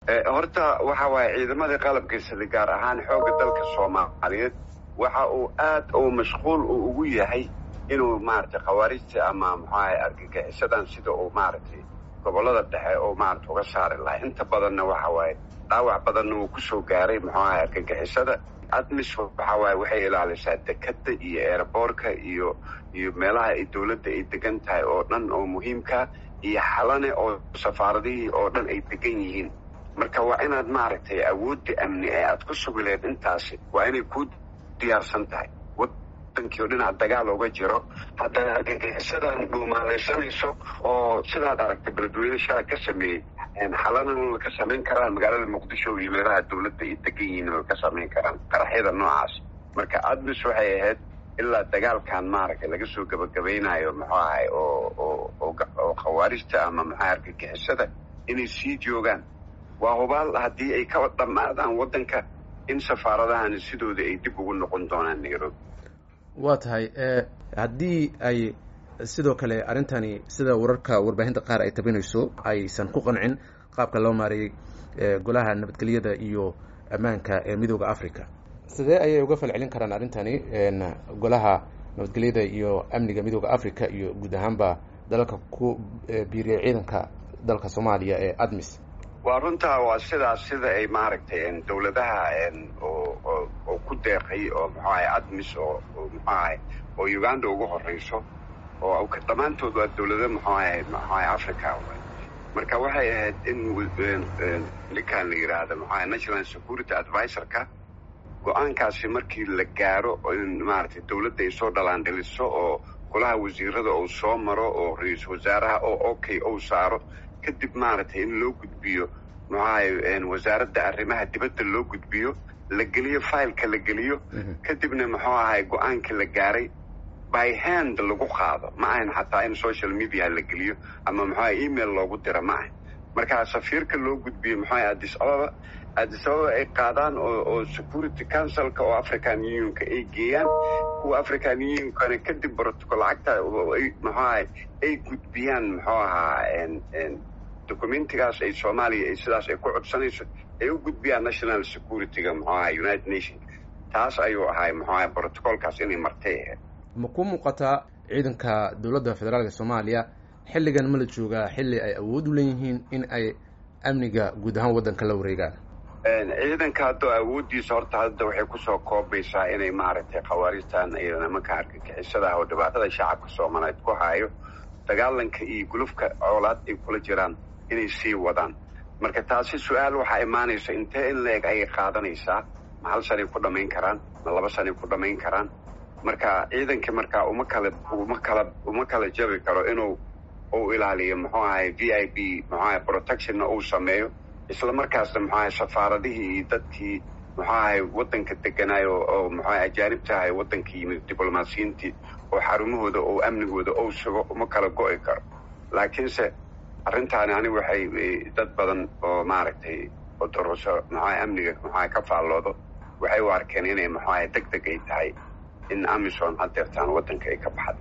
horta waxa waaye ciidamadii qalabkiisada gaar ahaan xoogga dalka soomaaliyeed waxa uu aad uu mashquul uu ugu yahay inuu maaragtay khawaarijta ama muxuahay argagixisadan sida uu maaragtay gobollada dhexe oo maarata uga saari lahay inta badanna waxa waaye dhaawac badanna uu kusoo gaaray muxuu ahay argagixisada admis waxa waaye waxay ilaalisaa dekadda iyo eeraboorka iyo iyo meelaha ay dawladda ay degan tahay oo dhan oo muhiimkaa iyo xalane oo safaaradihii oo dhan ay degan yihiin marka waa inaad maaragtay awoodda amni ee aad ku sugileed intaasi waa inay ku diyaarsan tahay wadankii oo dhinac dagaal uga jiro haddana argagixisadan dhuumaalaysanayso oo sidaad aragtay beledweyne shala ka sameeyey xalanana ka samayn karaan magaalada muqdisho iyo meelaha dawladda ay degan yihiin way ka samayn karaan qaraxyada noocaas marka admis waxay ahayd ilaa dagaalkan maaragtay laga soo gabagabaynayo muxuu ahay oo oo oo khawaarijta ama maxaa argagixisada inay sii joogaan waa hubaal haddii ay ka dhammaadaan waddanka in safaaradahani sidooda ay dib ugu noqon doonaan nairobi waa tahay haddii ay sidoo kale arrintani sida wararka warbaahinta qaar ay tabinayso aysan ku qancin qaabka loo maareeyey golaha nabadgelyada iyo ammaanka ee midooda africa sidee ayay uga falcelin karaan arrintani golaha nabadgelyada iyo amniga midooda africa iyo guud ahaanba dalalka ku biiriyay ciidanka dalka soomaaliya ee admis waa runtaa waa sidaas sida ay maaragtay dawladaha oo ku deeqay oo muxuu ahay admis oo muxuu ahay oo uganda ugu horeyso oo dhammaantood waa dawlado muxuu ahay muxuu ahay africa marka waxay ahayd in ninkan la yidhaahda muxuu ahay national security advisorka go-aankaasi markii la gaaro in maaragtay dawladda ay soo dhalaandhiliso oo golaha wasiirada uu soo maro oo ra-iisul wasaaraha oo okay ou saaro kadib maaragtay in loo gudbiyo muxuahay wasaaradda arrimaha dibadda loo gudbiyo la geliyo fileka la geliyo kadibna muxuu ahay go-aankii la gaaray by hand lagu qaado ma ahan xataa in social media la geliyo ama muxuaha email loogu diro ma ahan markaa safiirka loo gudbiyo muxuahay addis ababa addis ababa ay qaadaan oo oo security councilka oo african unionka ay geeyaan kuwa african unionkana kadib protocol lacagta muxuahay ay gudbiyaan muxuu ahaa documentigaas ay soomaaliya ay sidaas ay ku codsanayso ay u gudbiyaan national security-ga muxuu ahay united nation taas ayuu ahay muxuu ahay protocolkaas inay martay ahayd ma ku muuqataa ciidanka dowladda federaalka soomaaliya xilligan ma la joogaa xilli ay awood u leeyihiin in ay amniga guud ahaan waddanka la wareegaan ciidanka hadda awooddiisa horta hadda waxay kusoo koobaysaa inay maaragtay khawaarijtan iyo nimanka argagixisadaah oo dhibaatada shacabka soomaaliyeed ku hayo dagaalanka iyo gulufka coolaad ay kula jiraan inay sii wadaan marka taasi su-aal waxaa imaanaysa intee in la-eg ayay qaadanaysaa ma hal sanay ku dhammayn karaan ma laba sanay ku dhammayn karaan marka ciidankii markaa uma kala uma kala uma kala jabi karo inuu uu ilaaliyo muxuu ahay v i b muxuu ahay protectionna uu sameeyo isla markaasna muxuu ahay safaaradihii iyo dadkii muxuu ahay waddanka deganaayo oo muxuu ahay ajaanibta ahay waddanka yimid diblomaasiyiintii oo xarumahooda oo amnigooda ou sugo uma kala go'i karo laakiinse arrintaani anigu waxay dad badan oo maaragtay oo daruso muxuaha amniga muxuaha ka faalloodo waxay u arkeen inay muxuaha deg deg ay tahay in amisom hadeertaan waddanka ay ka baxda